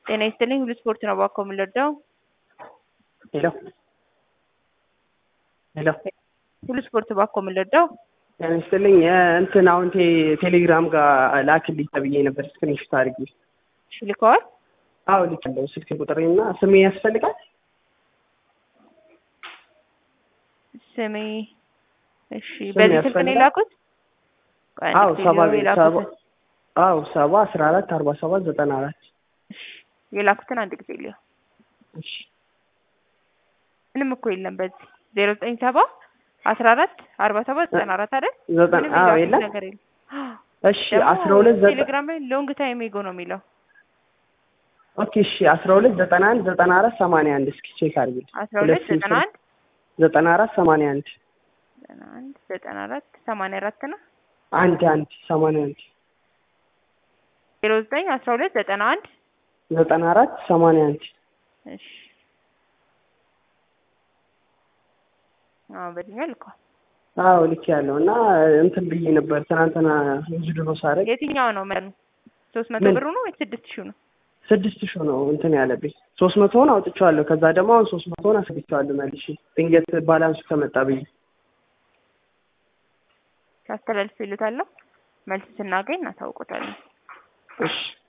ጤና ይስጥልኝ ሁሉ ስፖርት ነው እባክዎ የምንረዳው? ሄሎ ሄሎ ሁሉ ስፖርት እባክዎ የምንረዳው? ጤና ይስጥልኝ እንትን አሁን ቴ- ቴሌግራም ጋር ላክልኝ ተብዬ ነበር ስክሪንሾት አድርጌ። እሺ ልከዋል? አዎ ልኬያለሁ። ስልክ ቁጥሬና ስሜ ያስፈልጋል? ስሜ እሺ ስም በዚህ ስልክ ነው ያስፈልጋል? የላኩት? ቆይ አንድ አዎ ጊዜ ሰባ ዜሮ የላኩትን ሰባ አዎ ሰባ አስራ አራት አርባ ሰባት ዘጠና አራት እሺ የላኩትን አንድ ጊዜ ልየው። እሺ ምንም እኮ የለም በዚህ ዜሮ ዘጠኝ ሰባ አስራ አራት አርባ ሰባት ዘጠና አራት አይደል? ዘጠና ምንም አዎ የላኩት የለም ነገር የለም። እሺ አስራ ሁለት ደግሞ ዘጠና ቴሌግራም ላይ ሎንግ ታይም ኤጎ ነው የሚለው ኦኬ እሺ አስራ ሁለት ዘጠና አንድ ዘጠና አራት ሰማንያ አንድ እስኪ ቼክ አድርጊልኝ። አስራ ሁለት ሁለት ዘጠና አንድ ዘጠና አራት ሰማንያ አንድ ዘጠና አንድ ዘጠና አራት ሰማንያ አራት ነው አንድ አንድ ሰማንያ አንድ ዜሮ ዘጠኝ አስራ ሁለት ዘጠና አንድ ዘጠና አራት ሰማንያ አንድ እሺ አዎ በዚህኛው ልከዋል። አዎ ልኬያለሁ እና እንትን ብዬ ነበር ትናንትና ውዝድሮ ሳደርግ የትኛው ነው መጠኑ? ሶስት መቶ ምን? ብሩ ነው ወይስ ስድስት ሺው ነው? ስድስት ሺህ ነው እንትን ያለብኝ ሶስት መቶውን አውጥቼዋለሁ። ከዛ ደግሞ አሁን ሶስት መቶውን አስገብቼዋለሁ መልሼ ድንገት ባላንሱ ከመጣ ብዬ ሳስተላልፍ ይሉታለሁ። መልስ ስናገኝ እናሳውቆታለን። እሺ